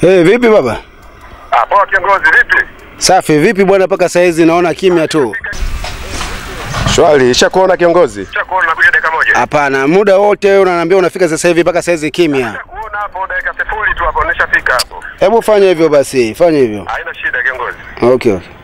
Hey, vipi baba? Ah, poa kiongozi, vipi? Safi. Vipi bwana, mpaka saizi naona kimya tu. Shwari, ishakuona kiongozi? Nishakuona nakuja dakika moja. Hapana, muda wote unaniambia unafika sasa hivi, mpaka saizi kimya. Nishakuona hapo dakika sifuri tu hapo, nishafika hapo. Hebu fanya hivyo basi, fanya hivyo. Haina shida kiongozi. Okay, okay.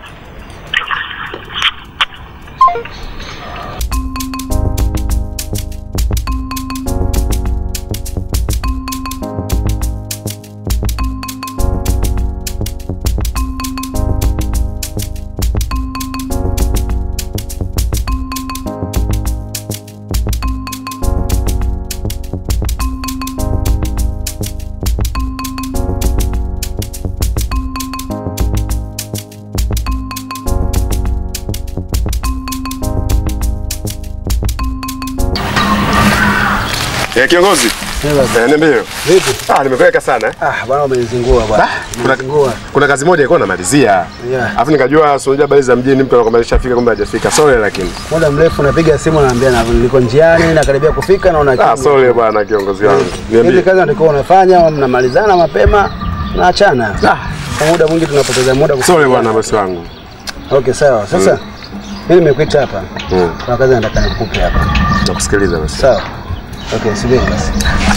Eh, kiongozi. Eh, niambie. Vipi? Ah, nimekuweka sana eh. Ah, bwana umenizingua bwana. Kuna, Umenizingua. kuna kazi moja ilikuwa namalizia. Yeah. Alafu nikajua sio habari za mjini mtu anakwambia alishafika kumbe hajafika. Sorry lakini. Muda mrefu napiga simu naambia na niko njiani nakaribia kufika naona Ah, kimya. sorry bwana kiongozi wangu. Hizi Niambie. kazi natakiwa unafanya, mnamalizana mapema naachana. Kwa muda mwingi tunapoteza muda. kufikia- Sorry bwana bosi wangu. Okay, sawa. Sasa mimi nimekuita hapa. Mm. Kuna kazi nataka nikupe hapa. Nakusikiliza basi. Sawa. Okay, subiri basi.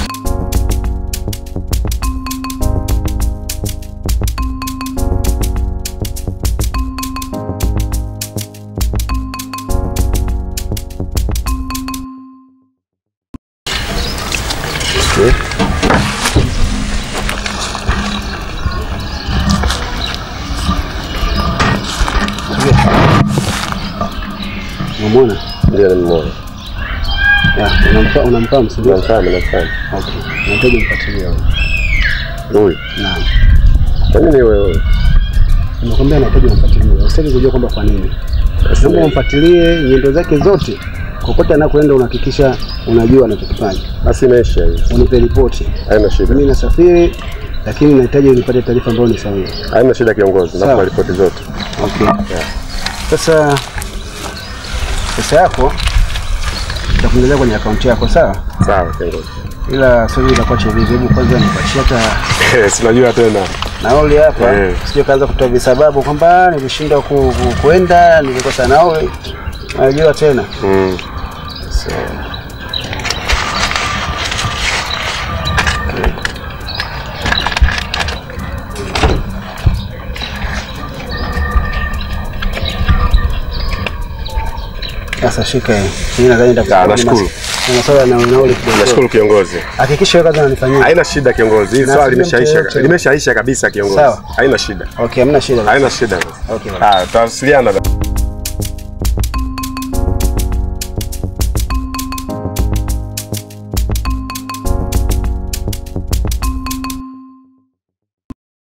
Umeona? Ndio nimeona. Ya, unampa unampa msubiri. Namfahamu, namfahamu. Okay. Nahitaji mfuatilie huyo. Huyu. Naam. Kwa nini wewe? Nimekwambia nahitaji umfuatilie. Usitaki kujua kwamba kwa nini. Naomba umfuatilie nyendo zake zote. Kokote anakoenda unahakikisha unajua anachokifanya. Basi imeisha hii. Unipe ripoti. Haina shida. Mimi nasafiri lakini nahitaji nipate taarifa ambayo ni sahihi. Haina shida kiongozi. Sawa. Nakupa ripoti zote. Okay. Sasa pesa yako nitakuongezea kwenye akaunti yako sawa? Sawa kiongozi. Ila sio itakuwa chevivi. Hebu kwanza nipatie hata Eh, sinajua tena. nauli hapa Eh. sije kaanza kutoa visababu kwamba nilishindwa ku, ku, kuenda nilikosa nauli. Najua tena Mm. so, sasa shika hii. Mimi nadhani Ah, nitakupa nashukuru. na masuala na nauli kidogo. Nashukuru kiongozi. Hakikisha wewe kazi unanifanyia. Haina shida kiongozi. Hii Na swali sijui mtu limeshaisha. yoyote. Limeshaisha kabisa kiongozi. Sawa. Haina shida. Okay, hamna shida. Haina shida. Okay. Ah, tutawasiliana.